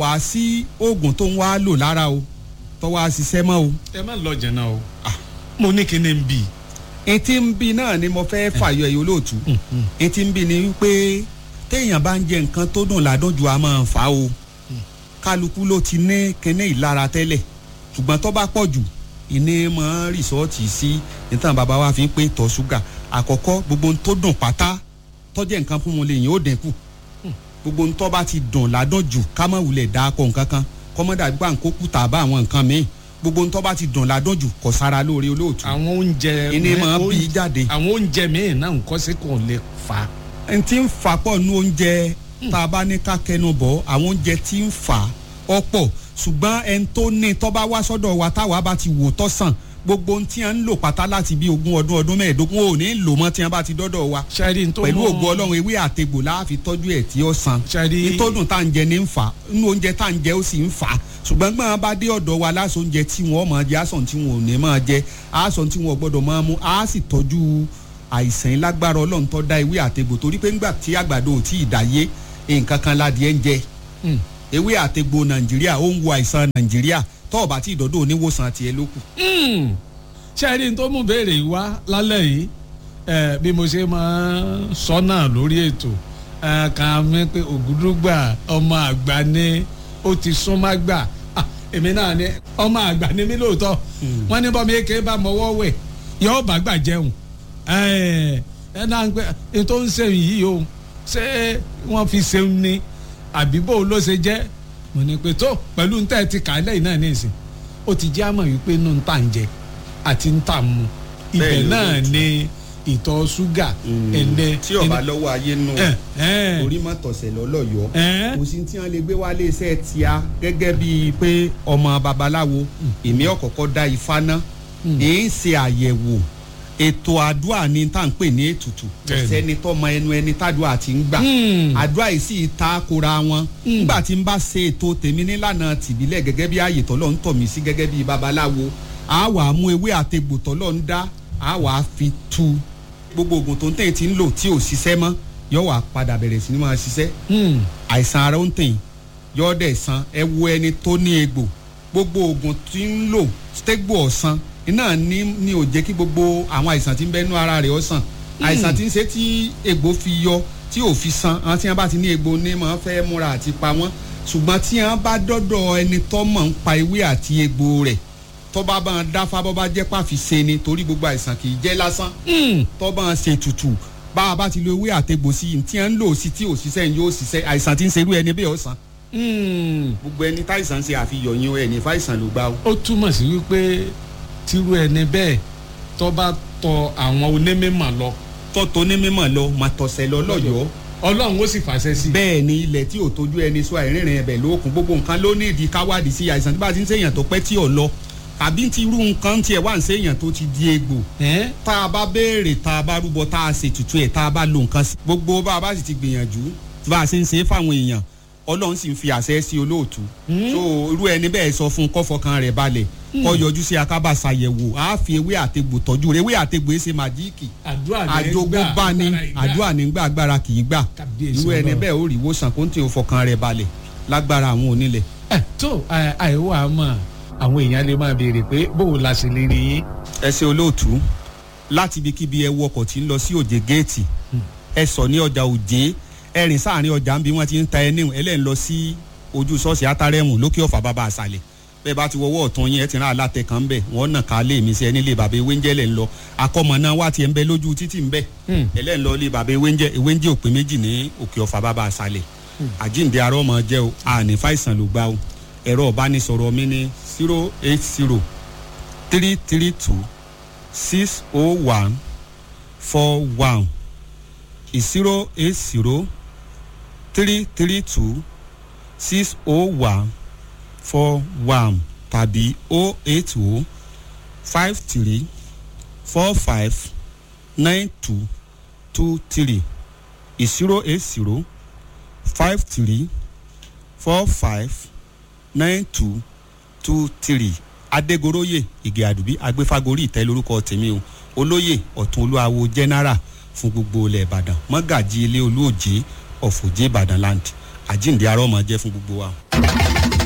wá sí oògùn tó ń wá lò lára o tó wá ṣiṣẹ́ mọ́ o. ẹ má lọ jẹ̀nà o mo ní kí ni n bì. etí ń bi náà ni mo fẹ́ fàyọ ẹ̀yọ́ olóòtú etí ń bi ni wípé téèyàn bá ń jẹ nǹkan tó dùn ládùn ju a máa fà á o kálukú ló ti ní kíní ìlara tẹ́lẹ̀ ṣùgbọ́n tó bá pọ̀ jù ìní mọ́ rìsọ́ọ̀tì sí nítorí bàbá wa fi ń pé tọ́ ṣúgà àkọ́kọ́ gbogbo ohun tó dùn pátá tọ́jẹ́ nǹkan fún wọn lèyìn ó dínkù gbogbo ohun tó bá ti dùn ládùn jù ká má wulẹ̀ dá akọ nǹkan kan kọ́mọ́dà gbà ń kó kùtà bá àwọn nǹkan míì gbogbo ohun tó bá ti dùn ládùn jù kò sára lóore olóòtú àwọn oúnjẹ ìní máa bí i jáde. àwọn oúnjẹ míì náà nǹkan sí kò lè fà á. n ti ń fà pọ̀ nu oúnjẹ tá a bá ní ká kẹnu bọ̀ àwọn oúnjẹ tí ń fà ọ̀pọ̀ ṣùgbọ́n ẹni tó ní tó bá wá sọ́dọ̀ wa táwa bá ti wò tọ́ sàn gbogbo ohun tí a ń lò pátá láti bí ogún ọdún ọdún mẹ́ẹ̀ẹ́dógún ò ní lò mọ́ tí wọ́n bá ti dọ́dọ̀ wa ṣáàrí tó pẹ̀lú mọ́- ògùn ọlọ́run ewé àtegbò láàfin tọ́jú ẹ̀ tí ó san Ṣáàrí- ìtọ́dún tá à ń jẹ ní ń fà á inú oúnjẹ tá à ń jẹ ó sì ń fà á ṣùgbọ́n gbọ́n bá dé ọ̀dọ̀ wa láṣọ oúnjẹ tí wọ́n máa jẹ àṣọ tí wọ́n ò ní máa jẹ àṣọ tí wọ́n gbọ́dọ̀ máa mú á sì tọ́jú àìsàn lágbára ọlọ́run tó dá ewé àtegbò torí pé ńgbà tí àgbàdo ò tí ì dáyé nǹkan kan ládìẹ ń jẹ Mm. ewé àtegbò nàìjíríà ó ń wo àìsàn nàìjíríà tó ọ̀bà tí ìdọ́dọ̀ oníwòsàn tiẹ̀ ló kù. Mm. ṣáàrí tó mú béèrè yìí wá lálẹ́ yìí ẹ, bí mo ṣe máa ń sọ náà lórí ètò ẹ, kàn mí pé ògúdúgbà ọmọ àgbà ni ó ti súnmọ́ gbà Ah, èmi náà ni ọmọ àgbà ni mí lóòótọ́ wọ́n ní bọ́mi èké bá mọ́wọ́ wẹ̀ yóò bá gbà jẹun ẹ ẹ náà ń pẹ́ ẹ tó ń sẹ́yìn yìí o ṣé wọ́n fi ṣeun ni àbí bó ló ṣe jẹ́ mo ní pé tó pẹ̀lú ń tẹ́ ti kà á lẹ́yìn náà ní ìsìn ó ti jẹ́ àmọ̀ wípé inú ń tà ń jẹ àti ń tà ń mu ibẹ̀ Bẹ́ẹ̀ ló náà lóòótọ́. ni ìtọ̀ ṣúgà ẹ̀ndẹ̀ tí ọba lọ́wọ́ ayé nù ẹ̀ ẹ̀ orí mọ́ tọ̀sẹ̀ lọ́lọ́yọ̀ọ́ ẹ̀ kò sí tí wọn lè gbé wálé iṣẹ́ tíá gẹ́gẹ́ bíi pé ọmọ babaláwo èmi ọ̀kọ̀ọ̀kọ̀ dá ifá ná èyí ń ṣe àyẹ̀wò ètò àdúrà ni tá à ń pè ní ètùtù kò Bẹ́ẹ̀ni. sẹ́ni tọ́mọ ẹnu ẹni tádùá ti ń gbà Hmm. àdúrà yìí sì ta kora wọn nígbà tí n bá ṣe ètò tèmi nílànà tìbílẹ̀ gẹ́gẹ́ bí ààyè tọ́lọ́ ń tọ̀ mí sí gẹ́gẹ́ bí babaláwo a wà á mú ewé àtegbò tọ́lọ́ ń dá a wà á fi tu gbogbo oògùn tó ń tẹ̀ tí ń lò tí ò ṣiṣẹ́ mọ́ yóò wà padà bẹ̀rẹ̀ sí ni máa ṣiṣẹ́ Hmm. àìsàn ara ń tẹ̀yìn yọ́ọ́dẹ̀ san ẹ wo ẹni tó ní egbò gbogbo oògùn tí ń lò stégbò ọ̀sán iná ní ní ò jẹ́ kí gbogbo àwọn àìsàn tí ń bẹ́nu ara rẹ̀ ó sàn àìsàn tí ń ṣe tí egbò fi yọ tí ò fi san àwọn tí wọ́n bá ti ní egbò ní máa fẹ́ múra àti pa wọ́n ṣùgbọ́n tí wọ́n bá dọ́dọ̀ ẹni tó mọ̀ ń pa ewé àti egbò rẹ̀ tó bá bá ń dáfá bọ́ bá jẹ́ pàfi ṣe ni torí gbogbo àìsàn kì í jẹ́ lásán Hmm. tó bá ń ṣe tutù bá a bá ti lo ewé àtegbò sí i tí wọ́n ń lò sí tí ò ṣiṣẹ́ yóò ṣiṣẹ́ àìsàn tí ń ṣerú ẹni bẹ́ẹ̀ ó sàn Hmm. gbogbo ẹni táìsàn ṣe àfihàn yín ẹni fáìsàn ló gbá o. ó túmọ̀ sí wípé tírú ẹni bẹ́ẹ̀ tó bá tọ àwọn onímọ̀ lọ tọ́tọ́ ní mímọ̀ lọ mà tọ̀sẹ̀ lọ lọ́yọ̀ọ́ ọlọ́run ó sì fàṣẹ sí i. bẹ́ẹ̀ ni ilẹ̀ tí ò tójú ẹni sọ àìrìnrìn ẹ̀bẹ̀ lókun gbogbo nǹkan ló ní ìdí káwádìí sí àìsàn tí bá ti ń ṣèyàn tó pẹ́ tí ò lọ tàbí ti irú nǹkan tiẹ̀ wá ń ṣèyàn tó ti di egbò ẹ̀ tá a bá béèrè tá a bá rúbọ tá a ṣètùtù ẹ̀ tá a bá lo nǹkan sí. gbogbo bá a bá sì ti gbìyànjú bá a ṣe ń ṣe é fáwọn èèyàn ọlọ́run sì ń fi àṣẹ sí olóòtú. so irú ẹni bẹ́ẹ̀ sọ fún un kọ́fọkàn rẹ̀ balẹ̀ kọ́ yọjú sí akábà ṣàyẹ̀wò á fi ewé àtegbò tọ́jú rẹ̀ ewé àtegbò ẹ̀ ṣe màjíìkì àdúrà ní àjogún bá ní àdúrà nígbà agbára kì í gbà Kábíyèsí irú ẹni Ọlọ́run. bẹ́ẹ̀ ó rí ìwòsàn kó ń tì ó fọkàn rẹ̀ balẹ̀ lágbára àwọn onílẹ̀. ẹ tó ẹ, àìwọ àmọ́ àwọn èèyàn lè máa béèrè pé bóun la ṣe lè rí yín. ẹ ṣe olóòtú láti ibikíbi ẹ wọ ọkọ̀ tí ń lọ sí òjè géètì ẹ sọ ní ọjà òjé ẹ rìn sáàrin ọjà ń bí wọ́n ti ń ta ẹni ẹlẹ́yìn lọ sí ojú ṣọ́ọ̀ṣì átárẹ́mù lókè ọ̀fà bàbá àṣàlẹ̀ bẹ́ẹ̀ bá ti wọwọ́ ọ̀tún yín ẹ ti rán alátẹ kan bẹ̀ wọ́n nà ká lé mi sí ẹni lè bàbá ewé ń jẹ́lẹ̀ ń lọ akọ́mọ náà wá tiẹ̀ ń bẹ lójú títì ń bẹ̀ Hmm. ẹlẹ́yìn lọ lé bàbá ewé ń jẹ́ ewé ń jẹ́ òpin méjì ní òkè ọ̀fà bàbá àṣàlẹ̀ àjíǹde arọ́ ọmọ jẹ́ o àní fàìsàn ló gbá o ẹ̀rọ ìbánisọ̀rọ̀ mi ní zero eight zero three three two six oh one four one zero eight zero three three two six oh one four one tàbí oh eight oh five three four five nine two two three zero eight zero five three four five nine two two three adégoroyè ìgè àdùbí agbéfagórí ìtẹ́ lórúkọ tèmi o olóyè ọ̀tún olúwawo general fún gbogbo ilẹ̀ ìbàdàn mọ́gàjì ilé olóòjé ọ̀fọ̀jẹ́ ìbàdàn land àjíǹde arọ́ máa jẹ́ fún gbogbo wa.